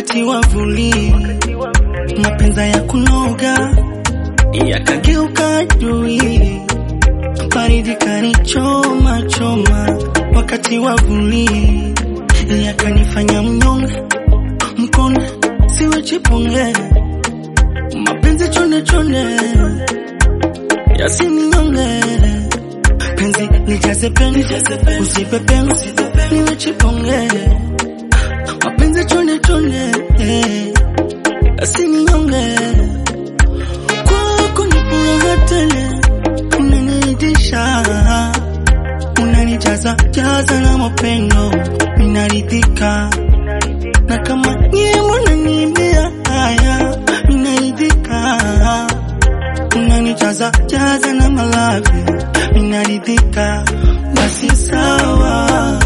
wakati wa vuli, mapenza ya kunoga yakageuka adui, baridi kanichoma choma, wakati wa vuli yakanifanya mnyonge, mkonde siwe chiponge, mapenzi chonde chonde yasininyonge, penzi nijaze peni, usipe peni, niwe chiponge, mapenzi chonde chonde yasininyonge, kwako ni furaha tele, unaniridhisha, unanijaza jaza na mapendo, ninaridhika na kama nyie mnaniimbia haya, ninaridhika unanijaza jaza na malavi, ninaridhika basi sawa.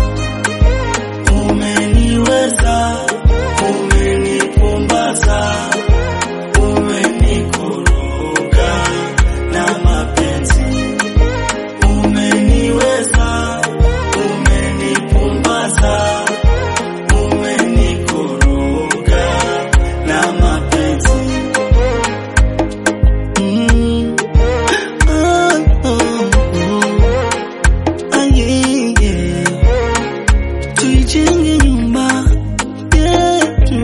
Umeniweza, umenipumbaza, umenikoroga na mapenzi. Umeniweza, umenipumbaza, umenikoroga na mapenzi. Mm. Ah, oh, oh. Ah, yeah, yeah. Tuijenge nyumba yetu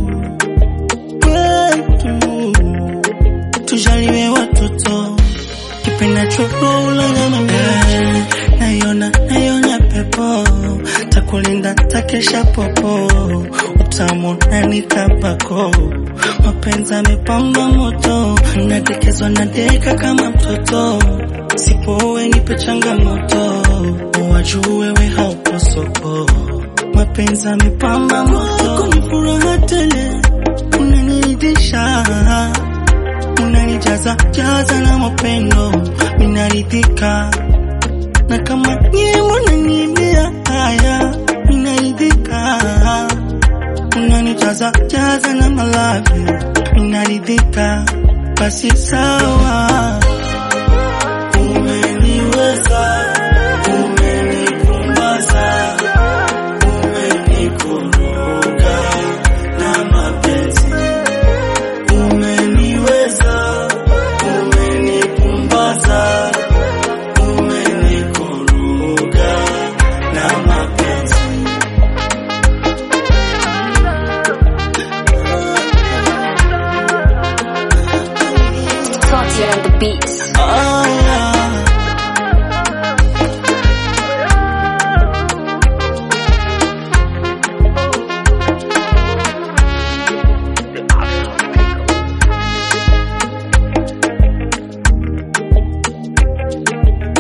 kwetu, tujaliwe watoto kipendacho rola nyama mbele, naiona naiona pepo takulinda takesha popo utamu nani kapako mapenzi amepamba moto nadekezwa nadeka kama mtoto sipowe nipe changamoto wajue wewe haupo soko mapenzi amepamba moto ni furaha tele unaniridhisha unanijaza jaza na mapendo minaridhika na kama nyie mnaniimbia haya minaridhika unanijaza jaza na malavi minaridhika basi sawa umeniweza umenipumbaza umenikoroga na mapenzi umeniweza umenipumbaza umenikoroga na mapenzi Salty on the beat.